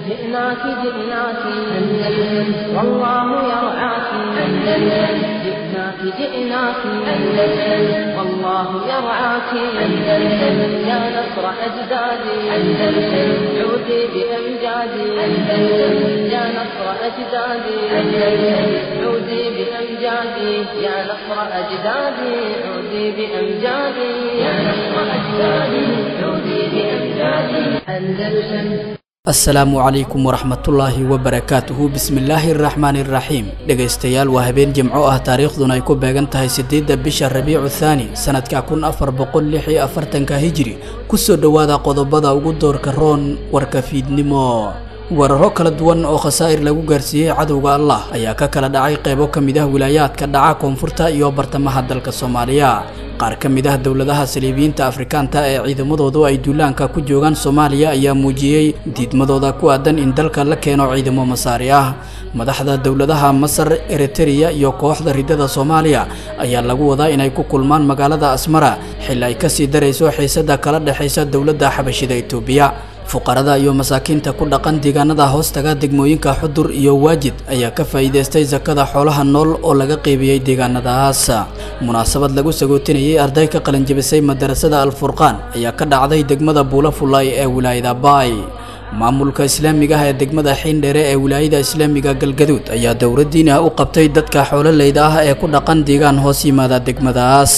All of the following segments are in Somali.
جئناك جئناك أندلس والله يرعاك أندلس جئناك جئناك أندلس والله يرعاك أندلس يا نصر أجدادي أندلس عودي بأمجادي أندلس يا نصر أجدادي أندلس عودي بأمجادي يا نصر أجدادي عودي بأمجادي يا نصر أجدادي عودي بأمجادي أندلس asalaamu calaykum waraxmatullaahi wabarakaatuhu bismillaahi araxmaani iraxiim dhegaystayaal waa habeen jimco ah taariikhduna ay ku beegan tahay siddeedda bisha rabiicu thaani sanadka kun afar boqol lix iyo afartanka hijiri kusoo dhowaada qodobada ugu doorka roon warka fiidnimo weeraro kala duwan oo khasaa'ir lagu gaarsiiyey cadowga allah ayaa ka kala dhacay qaybo ka mid ah wilaayaadka dhaca koonfurta iyo bartamaha dalka soomaaliya qaar ka mid ah dowladaha saliibiyiinta afrikaanta ee ciidamadoodu ay duulaanka ku joogaan soomaaliya ayaa muujiyey diidmadooda ku aadan in dalka la keeno ciidamo masaari ah madaxda dowladaha masar eritereya iyo kooxda ridada soomaaliya ayaa lagu wadaa inay ku kulmaan magaalada asmara xil ay kasii darayso xiisada kala dhexaysa dowladda xabashida itoobiya fuqarada iyo masaakiinta ku dhaqan deegaanada hoostaga degmooyinka xudur iyo waajid ayaa ka faa'iidaystay sakada xoolaha nool oo laga qeybiyey deegaanadaas munaasabad lagu sagootinayay arday ka qalinjabisay madarasada alfurqaan ayaa ka dhacday degmada buulafulay ee wilaayada baay maamulka islaamiga ah ee degmada xiindheere ee wilaayada islaamiga galgaduud ayaa dowladdiina u qabtay dadka xoololeyda ah ee ku dhaqan deegaan hoos yimaada degmadaas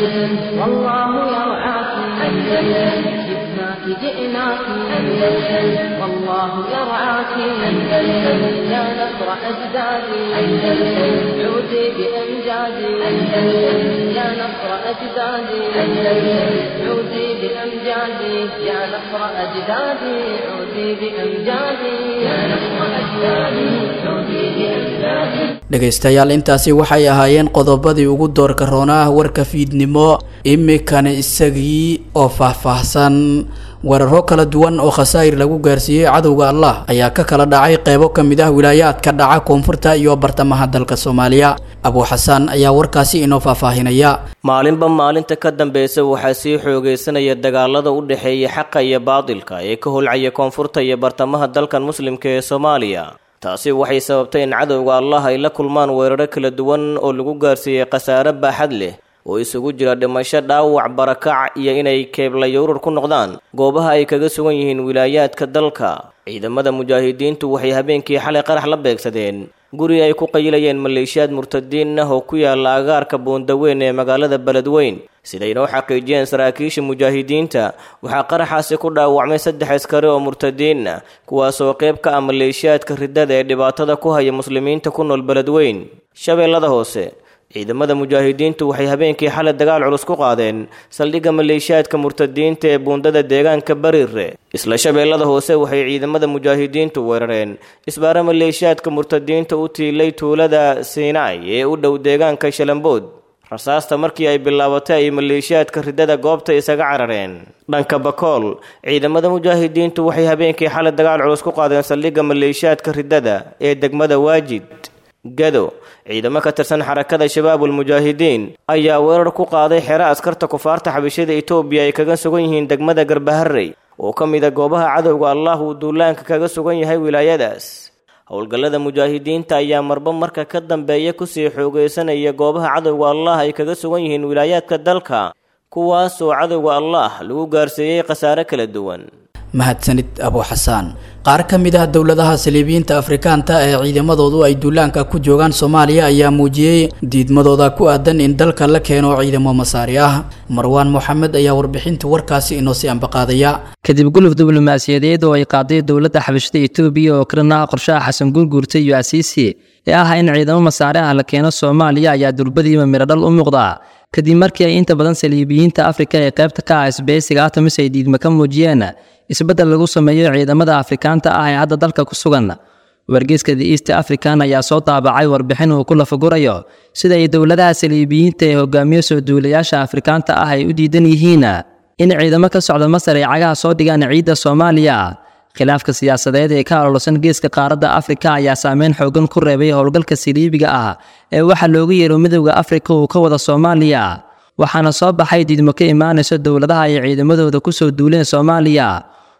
جئناك أندلس والله يرعاك أندلس يا نصر أجدادي أندلس عودي بأمجادي أندلس يا نصر أجدادي أندلس عودي بأمجادي يا نصر أجدادي عودي بأمجادي يا نصر أجدادي عودي بأمجادي dhegaystayaal intaasi waxay ahaayeen qodobadii ugu doorka roonaa warka fiidnimo imikana isagii oo faahfaahsan weeraro kala duwan oo khasaa'ir lagu gaarsiiyey cadowga allah ayaa ka kala dhacay qeybo ka mid ah wilaayaadka dhaca koonfurta iyo bartamaha dalka soomaaliya abuu xasaan ayaa warkaasi inoo faahfaahinaya maalinba maalinta ka dambeysa waxaa sii xoogaysanaya dagaalada u dhexeeya xaqa iyo baadilka ee ka holcaya koonfurta iyo bartamaha dalkan muslimka ee soomaaliya taasi waxay sababtay in cadowga allah ay la kulmaan weeraro kala duwan oo lagu gaarsiiyey khasaare baaxad leh oo isugu jira dhimasho dhaawac barakac iyo inay keeblayowrar ku noqdaan goobaha ay kaga sugan yihiin wilaayaadka dalka ciidamada mujaahidiintu waxay habeenkii xalay qarax la beegsadeen guri ay ku qayilayeen maleeshiyaad murtadiin ah oo ku yaala agaarka buundaweyn ee magaalada beledweyn siday noo xaqiijiyeen saraakiisha mujaahidiinta waxaa qaraxaasi ku dhaawacmay saddex askari oo murtadiin ah kuwaasoo qayb ka ah maleeshiyaadka ridada ee dhibaatada ku haya muslimiinta ku nool beledweyn shabeellada hoose ciidamada mujaahidiintu waxay habeenkii xalay dagaal culus ku qaadeen saldhigga maleeshiyaadka murtadiinta ee buundada deegaanka bariire isla shabeellada hoose waxay ciidamada mujaahidiintu weerareen isbaaro maleeshiyaadka murtadiinta u tiilay tuulada siinay ee u dhow deegaanka shalambood rasaasta markii ay bilaabatay ay maleeshiyaadka ridada goobta isaga carareen dhanka bakool ciidamada mujaahidiintu waxay habeenkii xalay dagaal culus ku qaadeen saldhigga maleeshiyaadka ridada ee degmada waajid gado ciidamo ka tirsan xarakada shabaabul mujaahidiin ayaa weerar ku qaaday xero askarta kufaarta xabashada itoobiya ay kaga sugan yihiin degmada garbaharey oo ka mid a goobaha cadowga allah uu duulaanka kaga sugan yahay wilaayadaas howlgallada mujaahidiinta ayaa marba marka ka dambeeya kusii xoogaysanaya goobaha cadowga allah ay kaga sugan yihiin wilaayaadka dalka kuwaasoo cadowga allah lagu gaarsiiyey khasaare kala duwan mahadsanid abuu xasaan qaar ka mid ah dowladaha saliibiyiinta afrikaanta ee ciidamadoodu ay duulaanka ku joogaan soomaaliya ayaa muujiyey diidmadooda ku aadan in dalka la keeno ciidamo masaari ah marwaan moxamed ayaa warbixinta warkaasi inoo sii ambaqaadaya kadib guluf diblomaasiyadeed oo ay qaaday dowladda xabashada etoobiya oo kalena qorshaha xasan guurguurta iyo asiisi ee ah in ciidamo masaare ah la keeno soomaaliya ayaa durbadiiba miradhal u muuqda kadib markii ay inta badan saliibiyiinta afrika ee qaybta ka ah isbeysiga atamis ay diidma ka muujiyeen isbeddel lagu sameeyo ciidamada afrikaanta ah ee hadda dalka ku sugan wargeyska the east african ayaa soo daabacay warbixin uu ku lafagurayo sida ay dowladaha saliibiyiinta ee hogaamiyo soo duulayaasha afrikaanta ah ay u diidan yihiin in ciidamo ka socda masar ay cagaha soo dhigaan ciidda soomaaliya khilaafka siyaasadeed ee ka ololsan geeska qaaradda afrika ayaa saameyn xoogan ku reebay howlgalka saliibiga ah ee waxaa loogu yeero midowda afrika uu ka wada soomaaliya waxaana soo baxay diidmo ka imaanaysa dowladaha ay ciidamadooda kusoo duuleen soomaaliya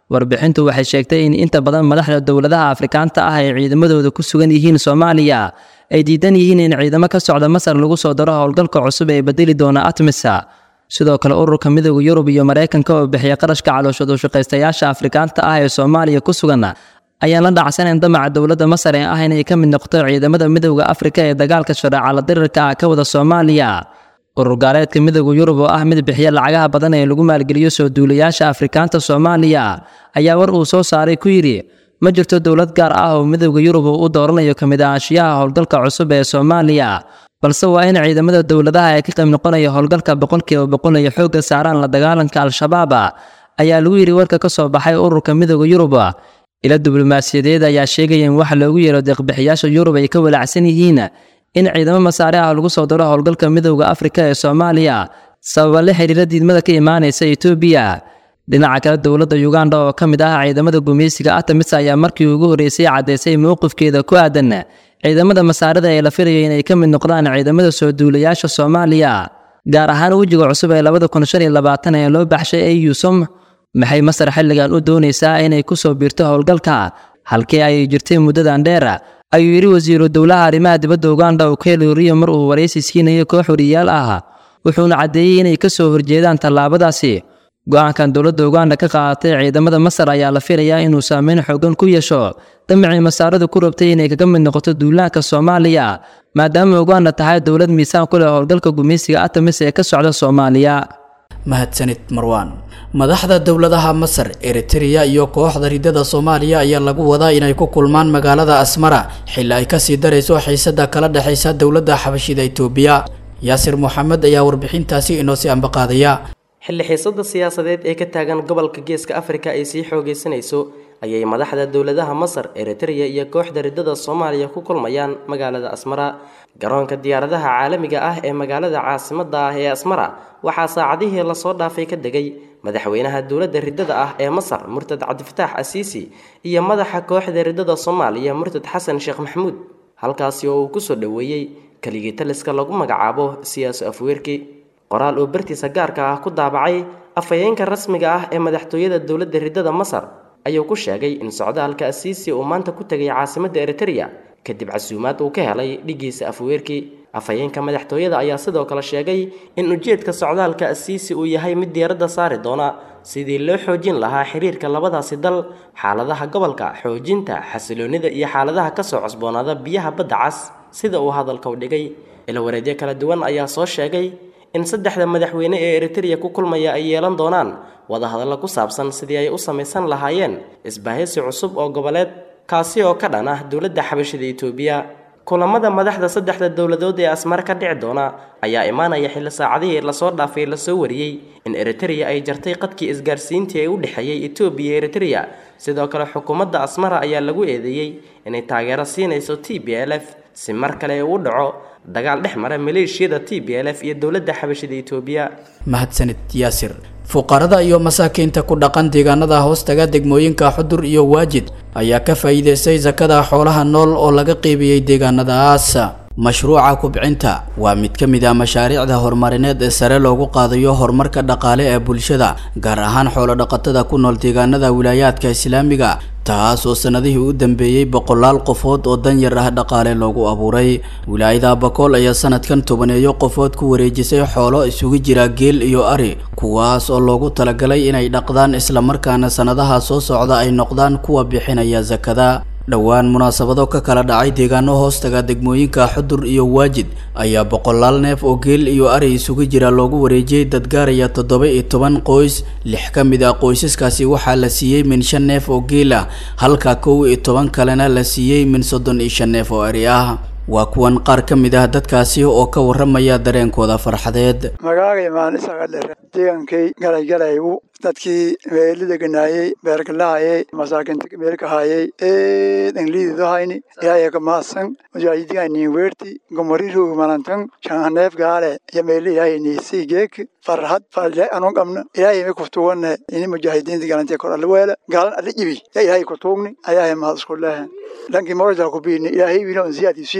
warbixintu waxay sheegtay in inta badan madaxda dowladaha afrikaanta ah ee ciidamadooda ku sugan yihiin soomaaliya ay diidan yihiin in ciidamo ka socda masar lagu soo daro howlgalka cusub ee bedeli doona atmisa sidoo kale ururka midooda yurub iyo maraykanka oo bixiya qarashka calooshad ushaqaystayaasha afrikaanta ah ee soomaaliya ku sugan ayaan la dhacsanayn damaca dowladda masar ee ah inay ka mid noqoto ciidamada midowda afrika ee dagaalka shareecala dirirka ah ka wada soomaaliya urur gaaleedka midowda yurub oo ah mid bixiya lacagaha badan ee lagu maalgeliyo soo duulayaasha afrikaanta soomaaliya ayaa war uu soo saaray ku yidhi ma jirto dowlad gaar ah oo midowda yurub uu u dooranayo ka mid ahaanshiyaha howlgalka cusub ee soomaaliya balse waa in ciidamada dowladaha ee ka qayb noqonaya howlgalka boqolkiiba boqol ay xoogga saaraan la dagaalanka al-shabaab ayaa lagu yidhi warka ka soo baxay ururka midowda yurub ila diblomaasiyadeed ayaa sheegaya in waxa loogu yeero deeqbixiyaasha yurub ay ka walaacsan yihiin in ciidamo masaare ah lagu soo daro howlgalka midowda afrika ee soomaaliya sababa la xidhiira diidmada ka imaanaysa etoobiya dhinaca kale dowladda uganda oo ka mid ah ciidamada gumeysiga atamis ayaa markii ugu horreysay caddaysay mowqifkeeda ku aadan ciidamada masaarida ee la filayo inay ka mid noqdaan ciidamada soo duulayaasha soomaaliya gaar ahaan wejiga cusub ee labada kun shan iyo labaatan ee loo baxshay eusom maxay masar xilligan u doonaysaa inay ku soo biirto howlgalka halkii ay jirtay muddadan dheer ayuu yidhi wasiiru dowlaha arrimaha dibadda uganda ukelo riyo mar uu waraysi siinayo koox wariyaal ah wuxuuna caddeeyey inay ka soo horjeedaan tallaabadaasi go-aankan dowladda uganda ka qaadatay ciidamada masar ayaa la filayaa inuu saameyn xoogan ku yeesho damicii masaaradu ku rabtay inay kaga mid noqoto duulaanka soomaaliya maadaama uganda tahay dowlad miisaan ku leh howlgalka gumeysiga atamis ee ka socda soomaaliya mahadsanid marwaan madaxda dowladaha masar eritreya iyo kooxda ridada soomaaliya ayaa lagu wadaa inay ku kulmaan magaalada asmara xilli ay kasii darayso xiisada kala dhexaysa dowladda xabashida itoobiya yaasir moxamed ayaa warbixintaasi inoo sii ambaqaadaya xilli xiisada siyaasadeed ee ka taagan gobolka geeska afrika ay sii xoogeysanayso ayay madaxda dowladaha masar eritreya iyo kooxda ridada soomaaliya ku kulmayaan magaalada asmara garoonka diyaaradaha caalamiga ah ee magaalada caasimada ah ee asmara waxaa saacadihii lasoo dhaafay ka degay madaxweynaha dowladda ridada ah ee masar murtad cabdifataax asiisi iyo madaxa kooxda ridada soomaaliya murtad xasan sheekh maxamuud halkaasi oo uu kusoo dhoweeyey keligii taliska lagu magacaabo siyaaso afweerki qoraal oo bartiisa gaarka ah ku daabacay afhayeenka rasmiga ah ee madaxtooyada dowladda ridada masar ayuu ku sheegay in socdaalka asiisi uu maanta ku tegay caasimadda eritreya kadib casuumaad uu ka helay dhigiisa afweerki afhayeenka madaxtooyada ayaa sidoo kale sheegay in ujeedka socdaalka asiisi uu yahay mid diiradda saari doona sidii loo xoojin lahaa xiriirka labadaasi dal xaaladaha gobolka xoojinta xasiloonida iyo xaaladaha kasoo cusboonaada biyaha badda cas sida uu hadalka u dhigay ilawareedyo kala duwan ayaa soo sheegay in saddexda madaxweyne ee eritreya ku kulmaya ay yeelan doonaan wadahadallo ku saabsan sidii ay u samaysan lahaayeen isbahaysi cusub oo goboleed kaasi oo ka dhan ah dowladda xabashida itoobiya kulamada madaxda saddexda dowladood ee asmar ka dhici doona ayaa imaanaya xilli saacadihii lasoo dhaafay lasoo wariyey in eritreya ay jartay qadkii isgaarsiintii ee u dhexeeyey etoobiya iyo eritreya sidoo kale xukuumadda asmara ayaa lagu eedeeyey inay taageero siinayso t b l f si mar kale uu dhaco dagaal dhex mara maleeshiyada t b l f iyo dowladda xabashida itoobiya mahadsanid yaasir fuqarada iyo masaakiinta ku dhaqan deegaanada hoostaga degmooyinka xudur iyo waajid ayaa ka faa'iidaystay sakada xoolaha nool oo laga qeybiyey deegaanadaas mashruuca kubcinta waa mid ka mid ah mashaariicda horumarineed ee sare loogu qaadayo horumarka dhaqaale ee bulshada gaar ahaan xoolo-dhaqatada ku nool deegaanada wilaayaadka islaamiga taas oo sanadihii u dambeeyey boqolaal qofood oo danyar ah dhaqaale loogu abuuray wilaayada bakool ayaa sanadkan tobaneeyo qofood ku wareejisay xoolo isugu jira geel iyo ari kuwaas oo loogu talagalay inay dhaqdaan islamarkaana sanadaha soo socda ay noqdaan kuwa bixinaya sakada dhowaan munaasabado ka kala dhacay deegaano hoostaga degmooyinka xudur iyo waajid ayaa boqolaal neef oo geel iyo ari isugu jira loogu wareejiyey dad gaaraya toddoba iyo toban qoys lix ka mid ah qoysaskaasi waxaa la siiyey min shan neef oo geel ah halka kow iyo toban kalena la siiyey min soddon iyo shan neef oo ari ah waa kuwan qaar ka mid ah dadkaasi oo ka warramaya dareenkooda farxadeed magacay maanisagadhere deegankay galaygalaygu dadkii meelida ganaayey beergalahayey masaakinta meelkahayey eedanglididohayni ilaahay ka mahadsan mujaahidiganin weerti gomoriroog malantan shanhaneef gaale iyo meeli ilaahay niisii geek farhad farle anu qabna ilaahay mi kutuwane ini mujaahidiinta galantee kor alweela gaalan ala jibi ya ilaahay kutuugni ayaahay mahad isku lehe dhankii morojal kubiini ilaahay wiina on siyaadisiin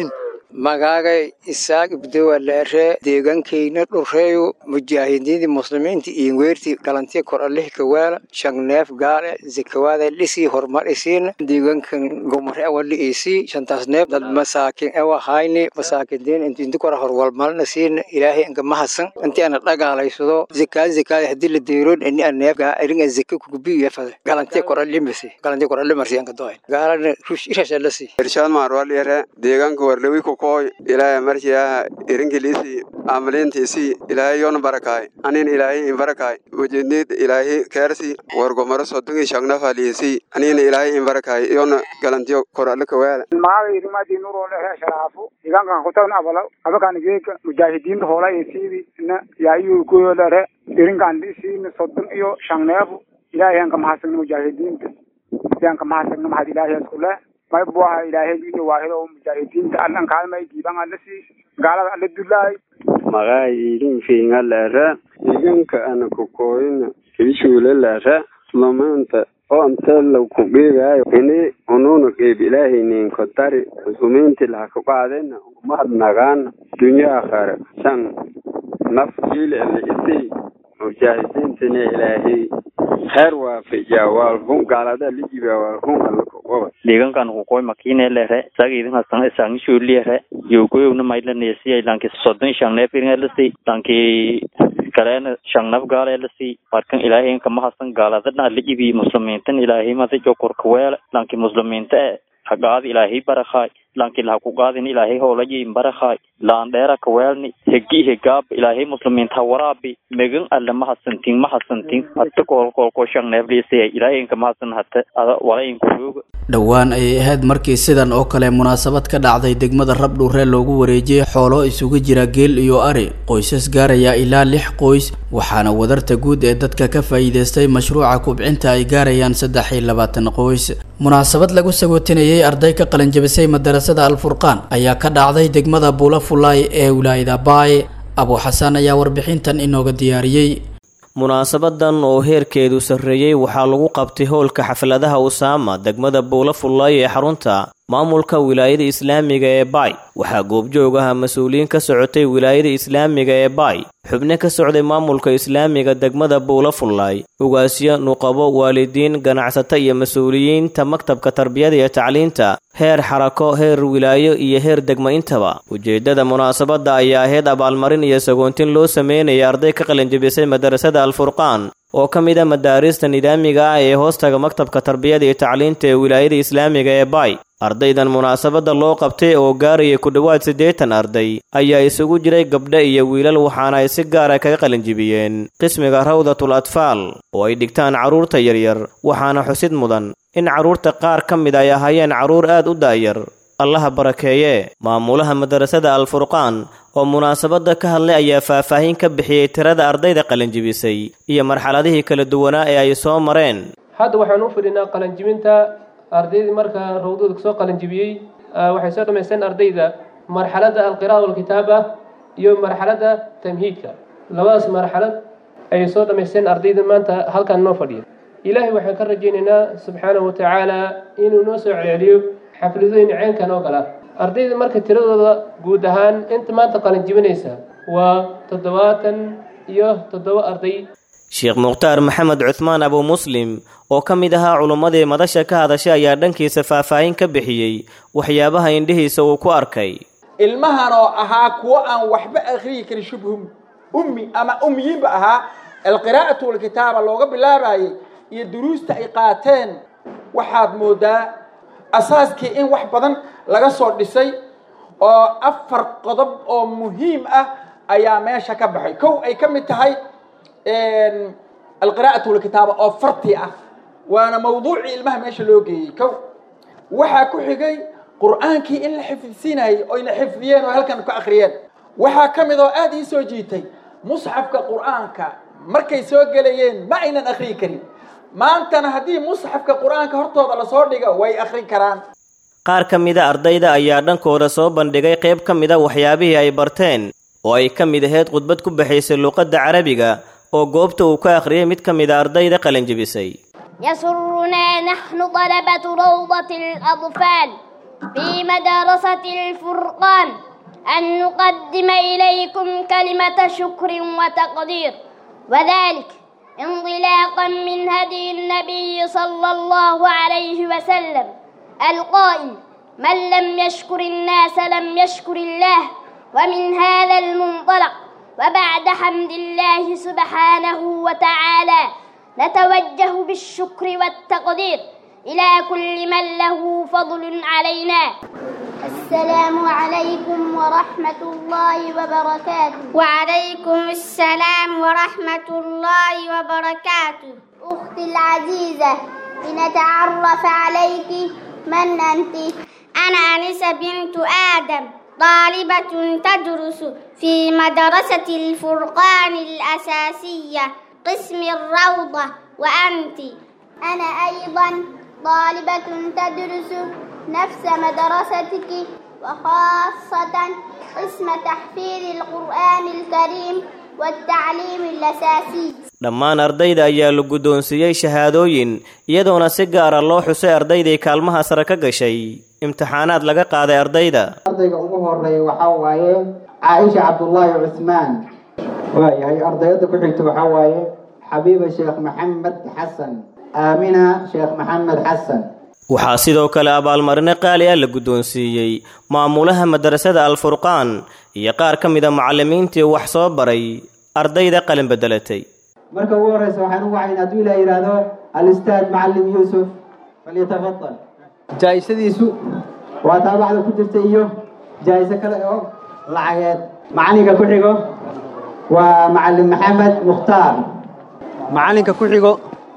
magaagay isaaq ibdowa leeree deegaankayna dhureeyo mujaahidiintii muslimiinta iyo weertii galantiya kor alih kawaala shangneef gaale zakawaada dhisii horumar isiina deegaankan gomore awali isii shantaas neef dad masaakin ewa hayni masaakidiin inti inti kora horwalmalna siina ilaahay inka mahasan inti ana dhagaalaysado zakaad zakaad hadii la deeroon ini a neef iringa zaka kugubiya fade galantiya kor alimasi galantiya kor alimarsi anka doy gaalana rush irashalasi irshaad maarwal yare deegaanka warlawi kokooy ilaahay markiyaa irinkiliisi amaliintiisi ilaahay yoona barakaay anin ilaahay in barakaay wajidniid ilaahay keersi wargomaro sodongi shagnafaliisi anin ilaahay in barakaay yoona galantiyo kor alle kawaala maaga irimadi nurolehe sharaafu deegaankan kutagna abala abakan geeka mujaahidiinta hoola isiidi na yaayu kuyolere irinkan isiina sodon iyo shangneefu ilaahay anka mahadsanna mujaahidiinta sianka mahadsanna mahad ilaahay iskule may buaha ilaahay iyo waahido mujaahidiinta allan kaalmay diiban allasi gaalada alla dulaay magaa idin fiinga leere iganka ana kokooyina kiishuule leere lamaanta oontela ku geegaayo ini ununa qeyb ilaahaynin kotari muslimiinti laha ku qaadena umahad nagaana dunya akhare san naf jiil ele isii mujaahidiintina ilaahay heer waafiya waalhun gaalada lijiba waalhun alla kuqoba deegaankan kukoy makine lere sagidin hasan isangi shuliere yogoyowna mailanesiya lanki sodon shangnef iringalasi lanki kalena shangnaf gaalelasi markan ilaahay kama hasan gaaladana lijibi muslimiintan ilaahay mada jokorkaweele lanki muslimiinta e hagaadi ilaahay barakhaay lanki laha ku qaadin ilaahay hoolayin barakhaay laan dheera kaweelni hegi hegaab ilaahay muslimiinta waraabi megan alle ma hasantin ma hasantin hata koolkoolko shangneefliisaya ilaahay inka ma hasan hata ada walayin kurooga dhowaan ayay ahayd markii sidan oo kale munaasabad ka dhacday degmada rabdhuuree loogu wareejiyey xoolo isugu jira geel iyo ari qoysas gaaraya ilaa lix qoys waxaana wadarta guud ee dadka ka faa'iidaystay mashruuca kubcinta ay gaarayaan saddex iyo labaatan qoys munaasabad lagu sagootinayay arday ka qalinjabisay madarasada alfurqaan ayaa ka dhacday degmada buula fulaay ee wilaayada baaye abu xasan ayaa warbixintan inooga diyaariyey munaasabadan oo heerkeedu sarreeyey waxaa lagu qabtay howlka xafladaha usaama degmada buula fullaay ee xarunta maamulka wilaayada islaamiga ee baay waxaa goobjoog aha mas-uuliyiin ka socotay wilaayada islaamiga ee baay xubno ka socday maamulka islaamiga degmada buula fullaay ugaasyo nuqabo waalidiin ganacsato iyo mas-uuliyiinta maktabka tarbiyada iyo tacliinta heer xarako heer wilaayo iyo heer degmo intaba ujeeddada munaasabadda ayaa ahayd abaalmarin iyo sagoontin loo sameynaya arday ka qalinjabisay madarasada alfurqaan oo ka mid a madaarista nidaamiga ah ee hoostaga maktabka tarbiyada iyo tacliinta ee wilaayada islaamiga ee baay ardaydan munaasabadda loo qabtay oo gaaraya ku dhowaad siddeetan arday ayaa isugu jiray gabdho iyo wiilal waxaana ay si gaara kaga qalinjibiyeen qismiga rawdatul atfaal oo ay dhigtaan carruurta yaryar waxaana xusid mudan in carruurta qaar ka mid ay ahaayeen carruur aad u daa'yar allaha barakeeye maamulaha madarasada alfurqaan oo munaasabadda ka hadlay ayaa faahfaahin ka bixiyey tirada ardayda qalinjibisay iyo marxaladihii kala duwanaa ee ay soo mareen hadda waxaan u fidhinaa qalinjibinta ardaydii marka rawdada kasoo qalinjibiyey waxay soo dhammaysteen ardayda marxaladda alqira'a walkitaaba iyo marxaladda tamhiidka labadaas marxalad ayay soo dhammaysteen ardayda maanta halkan noo fadhiya ilaahay waxaan ka rajaynaynaa subxaanahu watacaala inuu noo soo celceliyo xafladooyin ceenkan oo kale ah ardayda marka tiradooda guud ahaan inta maanta qalinjibinaysa waa toddobaatan iyo toddoba arday sheekh mukhtaar maxamed cuhmaan abu muslim oo ka mid ahaa culummadii madasha ka hadashay ayaa dhankiisa faahfaahin ka bixiyey waxyaabaha indhihiisa uu ku arkay ilmahan oo ahaa kuwo aan waxba akhriyi karin shubhum ummi ama ummiyiinba ahaa alqiraa'atu walkitaaba looga bilaabayay iyo duruusta ay qaateen waxaad moodaa asaaskii in wax badan laga soo dhisay oo afar qodob oo muhiim ah ayaa meesha ka baxay kow ay ka mid tahay alqiraa'atu walkitaaba oo farti ah waana mawduucii ilmaha meesha loo geeyey kow waxaa ku xigay qur'aankii in la xifdisiinayay oyna xifdiyeen oo halkan ka akhriyeen waxaa ka mid oo aada ii soo jiitay musxafka qur'aanka markay soo gelayeen ma aynan akhriyi karin maantana haddii musxafka qur'aanka hortooda lasoo dhigo way akhrin karaan qaar ka mida ardayda ayaa dhankooda soo bandhigay qayb ka mida waxyaabihii ay barteen oo ay ka mid ahayd khudbad ku baxaysay luuqadda carabiga oo goobta uu ka akhriyay mid ka mida ardayda qalinjibisay يسرنا نحن طلبة روضة الأطفال في مدرسة الفرقان أن نقدم إليكم كلمة شكر وتقدير وذلك انطلاقا من هدي النبي صلى الله عليه وسلم القائل من لم يشكر الناس لم يشكر الله ومن هذا المنطلق وبعد حمد الله سبحانه وتعالى نتوجه بالشكر والتقدير إلى كل من له فضل علينا السلام عليكم ورحمة الله وبركاته وعليكم السلام ورحمة الله وبركاته أختي العزيزة لنتعرف عليك من أنت أنا أنسة بنت آدم طالبة تدرس في مدرسة الفرقان الأساسية قسم الروضة وأنت أنا أيضا طالبة تدرس نفس مدرستك وخاصة قسم تحفيظ القرآن الكريم والتعليم الأساسي dhammaan ardayda ayaa la guddoonsiiyey shahaadooyin iyadoona si gaara loo xusay ardaydii kaalmaha sare ka gashay imtixaanaad laga qaaday ardayda ardayga ugu horeeya waxaa waaye caaisha cabdullaahi cusmaan waayahay ardayada ku xigta waxaa waaye xabiiba sheekh maxamed xasan aamina sheekh maxamed xasan waxaa sidoo kale abaalmarino qaali ah la guddoonsiiyey maamulaha madrasada alfurqaan iyo qaar ka mida macallimiintii wax soo baray ardayda qalin bedelatay marka ugu horeysa waxaan u wacayn hadduu ilaa yidhaahdo alistaad macallim yuusuf falyatafadal jaa'isadiisu waa taabacda ku jirta iyo jaa'iso kale oo lacageed macalinka ku xigo waa macallim maxamed mukhtaar macalinka ku xigo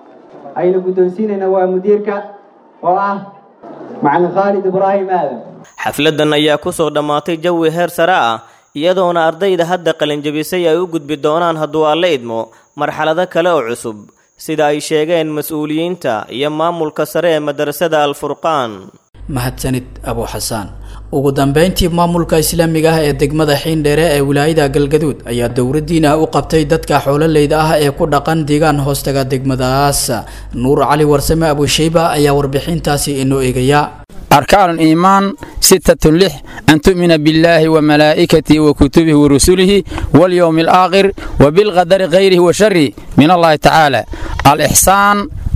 aynu guddoonsiinayna waa mudiirka oo ah macallin khaalid ibraahim aadan xafladan ayaa ku soo dhammaatay jawi heer sare ah iyadoona ardayda hadda qalinjabisay ay u gudbi doonaan hadduu alla idmo marxalado kale oo cusub sida ay sheegeen mas-uuliyiinta iyo maamulka sare ee madrasada alfurqaan mahadsanid abu xasaan ugu dambeyntii maamulka islaamiga ah ee degmada xiindheere ee wilaayada galgaduud ayaa dowladdiina u qabtay dadka xoololeyda ah ee ku dhaqan deegaan hoostaga degmadaas nuur cali warsame abushayba ayaa warbixintaasi inoo eegaya أركان الإيمان ستة لح أن تؤمن بالله وملائكته وكتبه ورسله واليوم الآخر وبالقدر غيره وشره من الله تعالى الإحسان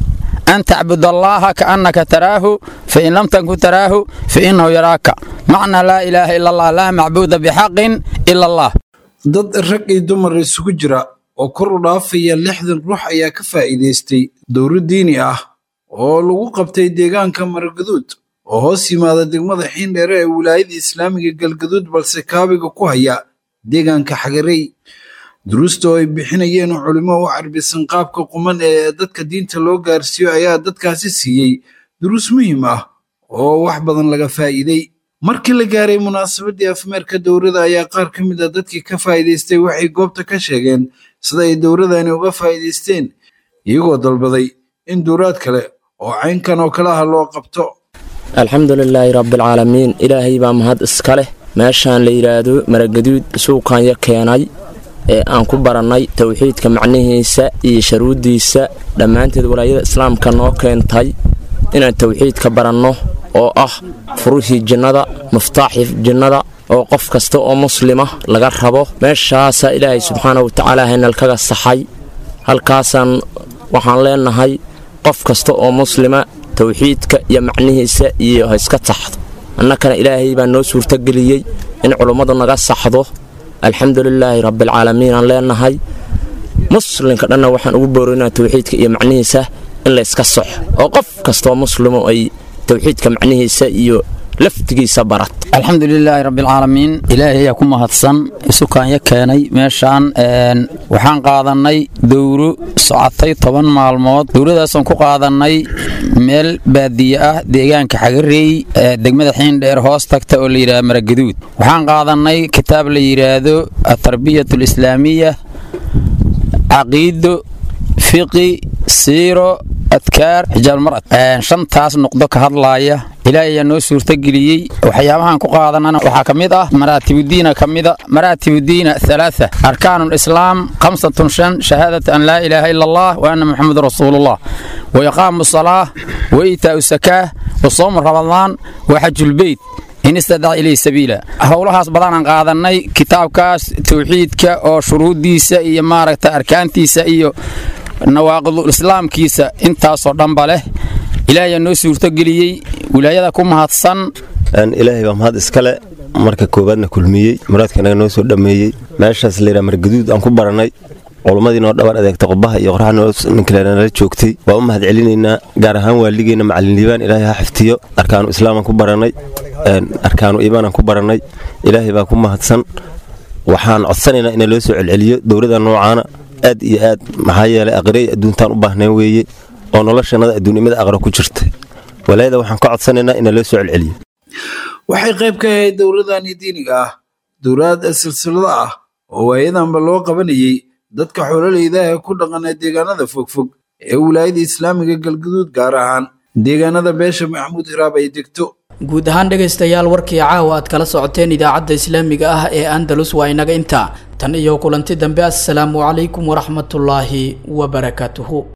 أن تعبد الله كأنك تراه فإن لم تكن تراه فإنه يراك معنى لا إله إلا الله لا معبود بحق إلا الله dad rag iyo dumar isugu jira oo kor u dhaafaya lixdan ruux ayaa ka faa'iidaystay dowro diini ah oo lagu qabtay deegaanka margaduud oo hoos yimaada degmada xiindheere ee wilaayada islaamiga galgaduud balse kaabiga ku haya deegaanka xagarey duruusta oo ay bixinayeen culimo u carbisan qaabka quman ee dadka diinta loo gaarsiiyo ayaa dadkaasi siiyey duruus muhiim ah oo wax badan laga faa'iiday markii la gaaray munaasabadii afmeerka dowrada ayaa qaar ka mid a dadkii ka faa'iidaystay waxay goobta ka sheegeen sida ay dowradani uga faa'iidaysteen iyagoo dalbaday in duuraad kale oo caynkan oo kale ah loo qabto alxamdulilaahi rabbialcaalamiin ilaahay baa mahad iska leh meeshaan la yidhaahdo maragaduud suuqanya keenay ee aan ku barannay towxiidka macnihiisa iyo sharuuddiisa dhammaanteed walaayada islaamka noo keentay inaan towxiidka baranno oo ah furuhii jinnada muftaaxii jinnada oo qof kasta oo muslima laga rabo meeshaasaa ilaahay subxaana wa tacaala haynalkaga saxay halkaasaan waxaan leenahay qof kasta oo muslima towxiidka iyo macnihiisa iyo ha iska taxdo annakana ilaahay baa noo suurtageliyey in culummadu naga saxdo alxamdulilaahi rabbialcaalamiin aan leenahay muslimka dhanna waxaan ugu boorinaa towxiidka iyo macnihiisa in layska saxo oo qof kastaoo muslimo ay towxiidka macnihiisa iyo laftigiisa barat alxamdulilaahi rabbialcaalamiin ilaahay ayaa ku mahadsan isukaanya keenay meeshaan waxaan qaadannay dowro socotay toban maalmood dowradaasaan ku qaadannay meel baadiye ah deegaanka xagareey ee degmada xiindheer hoos tagta oo la yidhahdo maragaduud waxaan qaadannay kitaab la yidhaahdo atarbiyat alislaamiya caqiido fiqi siiro adkaar xijaabulmar'ad shantaas noqdo ka hadlaaya ilaahay ayaa noo suurtageliyey waxyaabahan ku qaadanana waxaa ka mid ah maraatibudiina ka mida maraatibudiina halaatha arkaanu lislaam khamsatun shan shahaadata an laa ilaaha ila allah wa anna muxamedun rasuulullah wa iqaamu salaah wa iitaa'u sakaah wa soomu ramadaan wa xajulbeyt in istadaca ilayhi sabiila howlahaas badanaan qaadannay kitaabkaas tawxiidka oo shuruuddiisa iyo maaragta arkaantiisa iyo nawaaqidul islaamkiisa intaasoo dhanba leh ilaahayaa noo suurtogeliyey wilaayada ku mahadsan ilaahay baa mahad iskale marka koowaadna kulmiyey muraadka inaga noo soo dhammeeyey meeshaas layidhaha margaduud aan ku barannay culummadii noo dhabar adeegta qubaha iyo qoraxa ninkalenala joogtay waa u mahad celinaynaa gaar ahaan waaligeenna macalin liibaan ilaahay ha xiftiyo arkaanu islaamaan ku barannay arkaanu iimaanaan ku barannay ilaahay baa ku mahadsan waxaan codsanaynaa ina loo soo celceliyo dowladda noocaana aad iyo aad maxaa yeelay aqrey adduuntaan u baahnayn weeye oo noloshannada adduunnimada aqra ku jirta walaayada waxaan ka codsanaynaa ina loo soo celceliyo waxay qayb ka ahayd dowladani diiniga ah dowlad silsilada ah oo waayadanba loo qabanayey dadka xoololeyda ee ku dhaqana deegaanada fogfog ee wilaayada islaamiga galguduud gaar ahaan deegaanada beesha maxamuud hiraab ay degto guud ahaan dhegaystayaal warkii caawa aad kala socoteen idaacadda islaamiga ah ee andalus waa inaga intaa tan iyo kulanti dambe assalaamu calaykum waraxmatullaahi wabarakaatuhu